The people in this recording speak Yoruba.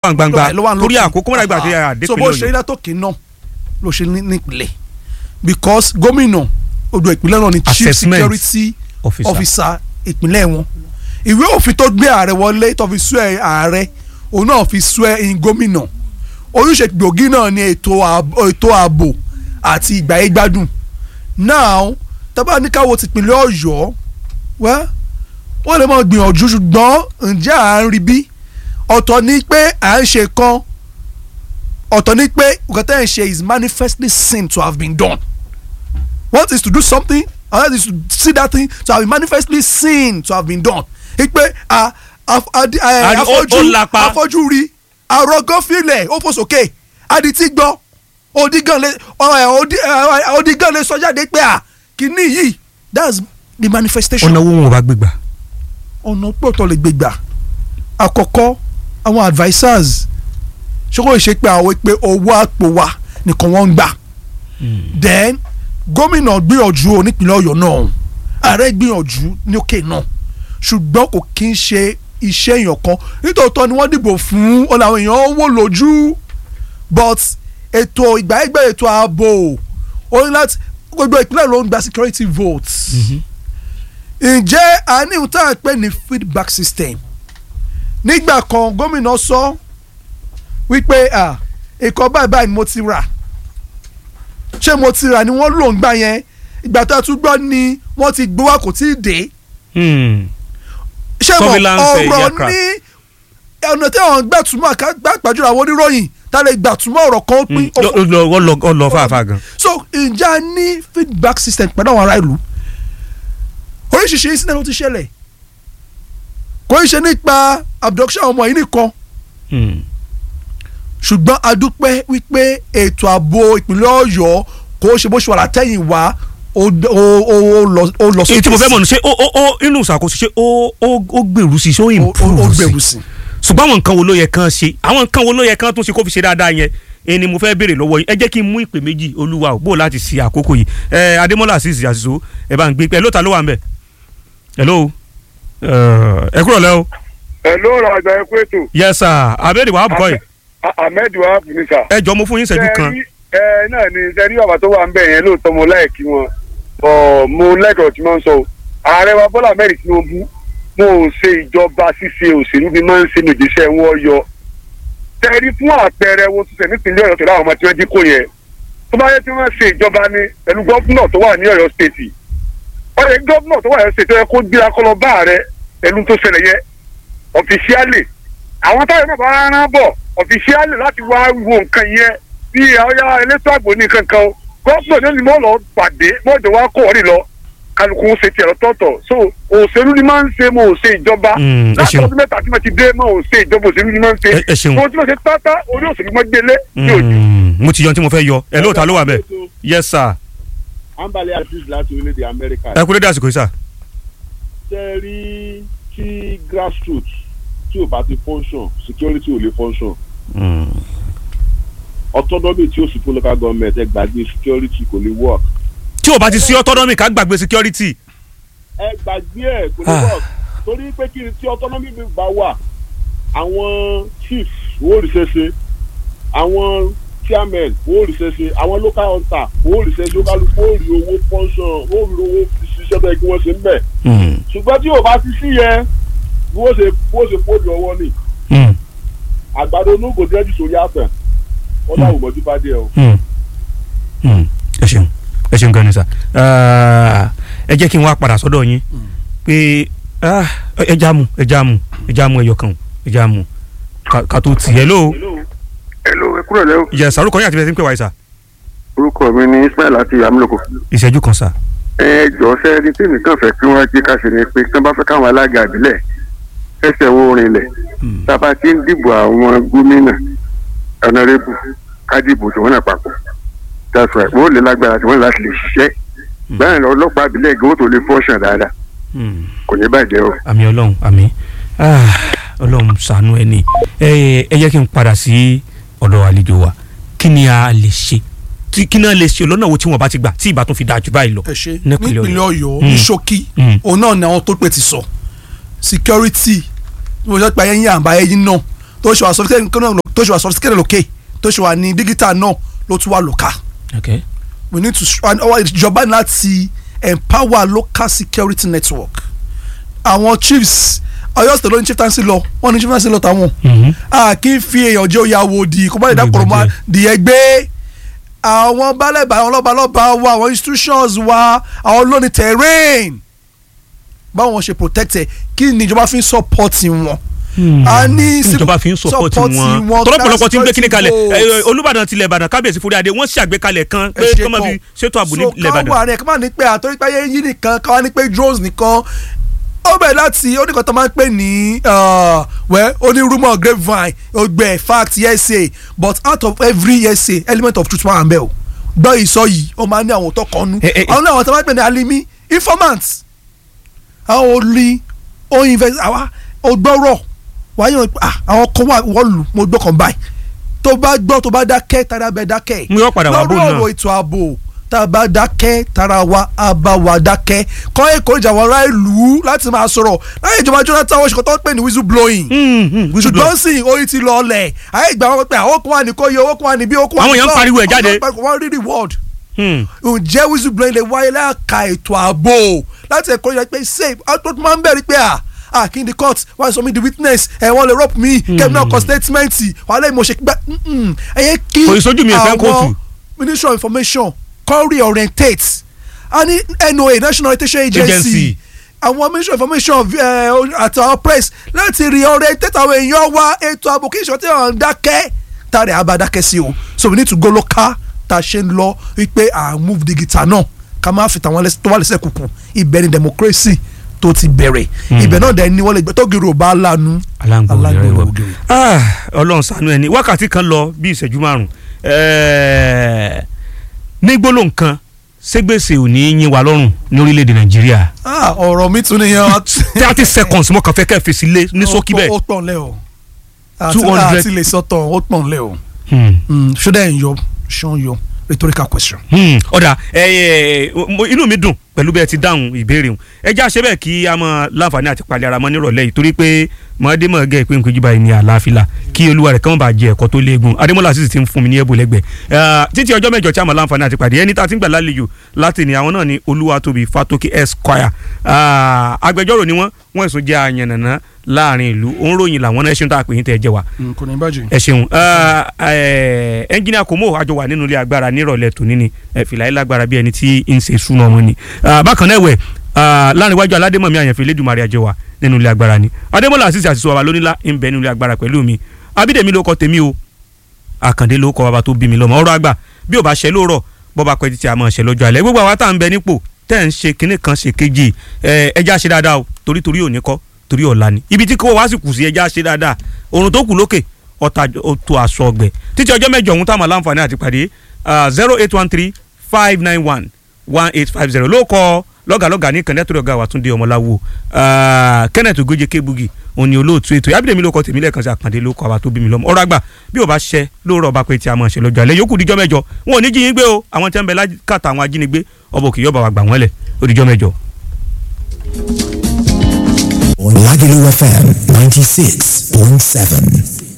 wà gbangba ló wà torí lókè. àkókò mọ́ra ìgbà tí a dé so bó ṣe pínlẹ̀ ọ̀yọ́ látòkè náà ló ṣe ní- nípìnlẹ̀ because gómìnà odò ìpínlẹ̀ náà ni chief Assessment security officer. officer ìpínlẹ̀ wọn ìwé òfin tó gbé ààrẹ wọlé tó fi swear ààrẹ òun náà fi swear in gómìnà ojúṣe gbòógì náà ni ètò ààbò ètò ààbò àti ìgbáyégbádùn now tábà ní káwọ́ tìpínlẹ̀ ọ̀yọ́ wẹ́ wọ́n lè máa gbìyànjú ṣùgbọ́n ǹjẹ́ à ń rí bí ọ̀tọ̀ ni pé à ń ṣe kan ọ̀tọ̀ ni pé nǹkan tẹ́ ẹ̀ ń ṣe is manifestly seen to have been done one is to do something another is to see that thing to have been manifestly seen to have been done ipe a af- adi- eh, Àní ó- ó afọ́jú lapa. afọ́jú rí àrògán filẹ̀ ó fò sókè adití gbọ́ odigan lè ọ- odi- eh, odigan lè sọ jáde pé a kìíní yìí that's the manifestation ọ̀nà owó wọn ò bá gbégbà. ọ̀nà pọ̀tọ́ lè gbé gbà àkọ́kọ́ àwọn advisers ṣókò ṣe pé àwọn pé owó àpò wa nìkan wọ́n ń gbà then gómìnà gbìyànjú onípínlẹ̀ ọ̀yọ́ náà ààrẹ gbìyànjú ní òkè náà ṣùgbọ́n kò kí ń ṣe iṣẹ́ èèyàn kan nítòótọ́ ni wọ́n dìbò fún ọ̀nà àwọn èèyàn wò lójú but ètò ìgbàgbẹ́ ètò ààbò ó ní láti gbogbo ìpínlẹ̀ ló ń gba security votes ǹjẹ́ a ní ohun tá à ń pè ní feedback system nígbà kan gómìnà sọ wípé ah, ìkọ́ báyìí báyìí ni mo ti rà ṣé mo ti rà ni wọ́n lò ń gbà yẹn ìgbà tó a tún gbọ́ ni wọ́n ti gbowó kò tí ì dé ṣé mo Surveillance, eh, ọ̀rọ̀ aircraft. ní ọ̀nà tí àwọn gbàtúmọ̀ gbàgbàjúra àwọn oníròyìn tá a lè gbàtúmọ̀ ọ̀rọ̀ kan ó pín ó fò- ọ lọ fàáfàá gan. so ǹjẹ́ a ní feedback system pẹ̀lú àwọn ará ìlú oríṣiríṣi incident ló ti ṣẹlẹ̀ kò ń ṣe nípa abduction àwọn ọmọ yìí nìkan ṣùgbọ́n a dúpẹ́ wípé ètò ààbò ìpínlẹ̀ ọ̀yọ́ kò ṣe bó ṣe wà látẹ̀yìn wá ó ó- ó- ó lọ- ó lọ èyí tí mo fẹ́ sí- mọ̀ ní ṣé ó ó ó inú ìṣàkóso ṣé ó ó ó gbèrú sí i ṣé ó ó- ó- ó improve sí gbèrú i sí i. ṣùgbọ́n àwọn nǹkan wo ló yẹ kán ṣe àwọn nǹkan wo ló yẹ kán tún ṣe kó fi ṣe dáadáa yẹn èyí ni mo fẹ́ béèrè lọ́wọ́ yín ẹ jẹ́ kí n mú ìpè méjì olúwa ò bó láti ṣe àkókò yìí ẹ adémọ́lá àṣìṣe àṣìṣe ẹ bá ń gbé ẹ ló ta ló wà ń bẹ̀ hello ẹ kúrò lẹ́ o ẹ ló ra àgbà ẹkú ètò yes sir abẹ́rẹ́ wàá bùkọ́ yìí ahmed wahab ní sà. ẹ jọ mo fún yín ìṣẹ́jú kan Ṣé rí- ẹ náà ni sẹ́rí bàbá tó wà ń bẹ̀ yẹn lóòótọ́ mo láìkí wọn ọ̀ mo lẹ́kọ̀ọ́ tí wọ́n ń sọ o ààrẹ wa bọ́lá mẹ́rin tinubu mo ò ṣe ìjọba ṣíṣe òṣèlú bí máa ń ṣe nìjíṣẹ́ wọn yọ sẹ́rí fún àpẹẹrẹ wo tó ṣe nípìnlẹ̀ ọ̀yọ́ pẹ̀lú àwọn ọmọ tí wọ́n dín kò yẹn tó bá yẹ tí wọ́n ṣe ìjọba ni pẹ̀lú gọ́fúnà tó wà ní ọ̀yọ́ stéètì ọ̀yọ́ gọ́fúnà tó wà ní ọ̀yọ́ stéètì tó yẹ kó gbéra kọ́ lọ bá ààrẹ pẹ̀lú tó ṣẹlẹ̀ yẹ ọ̀fíṣíálì àwọn táyọ̀ náà bá rán bọ̀ ọ̀fíṣíálì láti wá wo nǹkan yẹn bí ọ̀yá elétò àgbò ní kankan o gọ́fúnà ní ni mo lọ pàdé mọ́jọ́ wa kọ́ ọ̀rì lọ kálukú ń ṣe tiẹ̀ lọ́tọ̀ọ̀tọ̀ so òṣèlú ni máa ń ṣe mo ò ṣe ìjọba Mm, ẹ láti ṣeun. ọdún mẹ́ta tí mo ti dé mo ò ṣe ìjọba òṣèlú ni máa ń ṣe Ẹ- ẹ ṣeun. mo tí mo ṣe pátá orí òṣèlú mọ́ gbélé ní òjò. Mm, mo ti yan tí mo fẹ́ yọ ẹ ló ta ló wà ń bẹ̀ yes sir ambale aziz láti orílẹ̀-èdè amẹ́ríkà ẹ kú dédé àsìkò yìí sir ṣe rí tí grassroots tí ò bá ti function security ò lè function autonomy tí ó sì fún local government ẹ gbàgbé security kò lè work tí o bá ti sí autonomy ká gbàgbé security ẹ gbàgbé ẹ kò lè Ah. work torí pé kí ni tí autonomy bí bá wà àwọn chief wọ́n rí ṣeṣe àwọn chairman wọ́n rí ṣeṣe àwọn local hunter wọ́n rí ṣeṣe local wọ́n rí owó function wọ́n rí owó fi ṣiṣẹ́ bẹ́ẹ̀ kí wọ́n ṣe ń bẹ̀ ṣùgbọ́n tí ò bá ti sí yẹn bí wọ́n ṣe bí wọ́n ṣe fóònù ọwọ́ ni àgbàdo onúgò dẹ́jú sórí àtàn wọ́n dáhùn mọ́jú bá dé o. ẹ ṣeun ẹ ṣeun gan ni sir ẹ jẹ́ kí n wá padà sọ́dọ̀ yín pé ah, ẹ já mu ẹ já mu ẹ já mu ẹyọ kan ẹ já mu ká- ká tó tì ẹ ló hello ẹ kúrò lẹ́wọ̀ yẹ sàrúkọ yín àti bẹ́ẹ̀ tí ń pè wáyé sà orúkọ mi ni ismail àti amúlòkọ. ìṣẹ́jú kan sà. ẹ jọ sẹ́ni tí nìkan fẹ́ kí wọ́n jí ká ṣe ni pé tí wọ́n bá fẹ́ káwọn alága àbílẹ̀ ẹsẹ̀ wo rinlẹ̀ tá a bá ti ń dìbò àwọn gómìnà ọ̀nàrẹ́bù ká dìbò tí wọ́n náà papọ̀ that's right wọ́n lè lágbára tí wọ́n láti lè ṣiṣẹ́ báyìí ọlọ́pàá àbílẹ̀ gan tó lè fọ́ṣàn dáadáa kò ní bàjẹ́ o. àmì ọlọ́run àmì Ah, ọlọ́run ṣàánú ẹni ẹ ẹ jẹ́ kí n padà sí ọ̀dọ̀ àlejò wa kí ni a lè ṣe tí kí náà lè ṣe lọ́nà wo tí wọ́n bá ti gbà tí ìbá tún fi dáa jù báyìí lọ. ẹ ṣe nípínlẹ̀ nípínlẹ̀ ọ̀yọ́ Mm. ní ṣókí Mm. òun náà ni àwọn tó pè ti sọ security mo sọ pé ayẹyẹ àbá ẹyin náà tó ṣe wà sophisticated náà ló- tó ṣe wà sophisticated lókè tó ṣe wà ní digital náà ló tún wà lókà okay. we need to and ọwọ́ ìjọba ní láti empower local security network àwọn chiefs Ọ̀yọ́ state ló ní chieftaincy lọ wọ́n ní chieftaincy lọ táwọn Mhm. a kì í fi èèyàn jẹ́ oyè àwòdì kó má lè dákọ̀rọ̀ mọ́ dìé gbé àwọn balẹ̀bà àwọn lọ́balọ́ba wa àwọn institutions wa àwọn lónìí terrain báwọn ṣe protect ẹ kí ni ìjọba fi ń support wọn. a ní ìjọba fi ń support wọn tọ́lọ́pọ̀lọpọ̀ ti ń gbé kíní kalẹ̀ ẹ, Olúbàdàn tilẹ̀ Ìbàdàn kábíyèsí fúri adé wọ́n ṣàgbékalẹ̀ kan pé kọ́ máa fi ṣètò ààbò ní ilẹ̀ so Ìbàdàn. káwọn àrẹ kí wọ́n ní pé àtọ́rí pé ayé yín nìkan káwọn ní pé drones nìkan ó bẹ̀rẹ̀ láti oníkan tó máa ń pè ní uh, well oní rumour grapevine ọgbẹ́ fact hearsay but out of every hearsay element of truth máa ń bẹ̀ o gbọ́ ìsọ yìí ó máa ń ní àwọn tó kọ́ nú Eh, eh, àwọn náà àwọn tó máa ń pè ní alimi informant àwọn olè ó invest àwa ó gbọ́rọ̀ wáyé wọn ah àwọn kan wà wọ́n lù mo gbọ́ kan báyìí tó bá gbọ́ tó bá dákẹ́ tara bẹ dákẹ́ Mo yọ padà wá bò lórí náà. ọ̀rọ̀ ètò ààbò tá a bá dákẹ́ tara wa a bá wa dákẹ́ kọ́ èkó ìjà wọn ará ìlú láti máa sọ̀rọ̀ láyé ìjọba Jonathan wọ́n ṣe kọ́ tó ń pè ní whistle blowing ṣùgbọ́n sì oyin ti lọ ọlẹ̀ ayé ìgbà wọn pé àwọn kan wà ní kóyè owó kan wà níbí owó kan wà Àwọn èèyàn ń pariwo ẹ̀ jáde. wọ́n rí reward ǹjẹ́ whistle blowing lè wáyé láàka ètò ààbò láti ẹ̀kọ́ yẹn pé safe output máa ń bẹ̀rẹ̀ pé à ah kí n di court wọ́n sọ mi di witness ẹ̀ wọ́n lè rope mi kẹ́mi náà kọ statement wàhálà ìmọ̀ ṣe gbẹ́ ẹ̀yẹ kí Kò ì sójú mi ìfẹ́ kóòtù. ministry of information kọ́ reorientate a ní NOA national orientation agency Agency. àwọn ministry of information eh, àti àwọn press láti reorientate àwọn èèyàn wa ètò ààbò kí ìṣòro tí wọ́n ń dákẹ́ tààrẹ àbá dákẹ́ sí o so we need to go local tá a ṣe ń lọ wípé à ń move digital náà ká má fi tàwọn ẹlẹ́sìn tó wà lẹ́sẹ̀ kùkù ibẹ̀ ni democracy tó ti bẹ̀rẹ̀ ibẹ̀ náà dẹ̀ ni wọ́n lè gbé tó gèrè ò bá lanu aláǹgbò rẹ aláǹgbò wọ ògiri. Ah, Ọlọ́run ṣàánú ẹni wákàtí kan lọ bí ìṣẹ́jú márùn ẹẹ ní gbólóhùn kan ségbèsè ò ní yín wa lọ́rùn ní orílẹ̀-èdè Nàìjíríà Ah, ọ̀rọ̀ mi tún nìyẹn thirty seconds mo kàn fẹ́ kẹ́ fèsì lé ní ṣókí ó bẹ́ẹ̀. pọ̀ nlẹ̀ o 200. àti lè sọ́tọ̀ ó pọ̀ nlẹ̀ o Hmm. ṣódà ẹ̀ ń yọ ṣán yọ rhetorical question. Hmm, ọ̀dà ẹ ẹ mo- inú mi dùn pẹ̀lú bẹ́ẹ̀ ti dáhùn ìbéèrè hùn ẹ já ṣe bẹ́ẹ̀ kí a mọ láǹfààní àti palẹ̀ ara mọ́ nírọ̀lẹ́ yìí torí pé mọ̀ọ́dé mọ̀ gẹ́ ìpín ìpín jíba ní àlàáfíà kí olúwa rẹ̀ kàn bá jẹ ẹ̀kọ́ tó léegun adémọ́lá sì ti ń fún mi ní ẹ̀bùn lẹ́gbẹ̀ẹ́ Eh, títí ọjọ́ mẹ́jọ tí a mọ̀ láǹfààní àti pàdé ẹni tá a ti ń gbà lálejò láti ní àwọn náà ní olúwatóbi fatoki esquire Ah, agbẹjọ́rò ni wọ́n wọ́n èso jẹ́ àyànnàná láàrin ìlú òun ròyìn làwọn náà ẹ ṣeun tá a pè yín tẹ́ ẹ jẹ́ wa kò ní bàjẹ́. ẹ ṣeun ẹnjìnìà kòmó àjọ wà nínú ilé agbára nírọ̀lẹ́ tòní ni ẹ fìlà yìí lágbára bí ẹni tí ń ṣe súná wọn ni Ah, bákan náà ẹ̀wẹ̀ láàrin iwájú aládémọ̀mí àyànfẹ́ lẹ́dùnmarè àjọ wà nínú ilé agbára ni adémọ́lá àṣìṣe àṣìṣe wàbà lónílá ń bẹ nínú ilé agbára pẹ̀lú mi abídèmí ló kọ tèmi o àkàndé ló kọ bàbá tó bí mi lọ́mọ ọ̀rọ̀ àgbà bí ò bá ṣe lóòrọ̀ bọ́ba pẹ́ títí a máa ṣe lọ́jọ́ alẹ́ gbogbo àwa tá à ń bẹ nípò tẹ́ ń ṣe kinní kan ṣe kejì ẹ ẹja ṣe dáadáa o torí torí òní kọ́ torí ọ̀la ni ibi tí kò wá sì kù sí ẹja ṣe dáadáa òrùn tó kù lókè ọ̀tà tó aṣọ ọgbẹ́ títí ọjọ́ mẹ́jọ ọ̀hún táwọn aláǹfààní àti pàdé zero eight one three five nine one one eight five zero ló kọ lọ́gàlọ́gà ní kẹ́ndẹ́tò ọ̀gá wa Túndé Ọmọláwo ah, Kenneth Ogoje Kebugi òní olóòtú ètò Abídèmí ló kọ tèmi lẹ́ẹ̀kan sí àkàndé ló kọ àwa tó bí mi lọ́mọ ọ̀rọ̀ àgbà bí ò bá ṣẹ lóòrọ̀ ọba pé tí a máa ṣe lọ́jọ́ alẹ́ yòókù díjọ́ mẹ́jọ wọn ò ní jí yín gbé o àwọn tí wọ́n ń bẹ lákàtà àwọn ajínigbé ọba òkè yọba wa gbà wọ́n lẹ̀ ó díjọ́ mẹ́jọ. on Lagelu FM 96.7.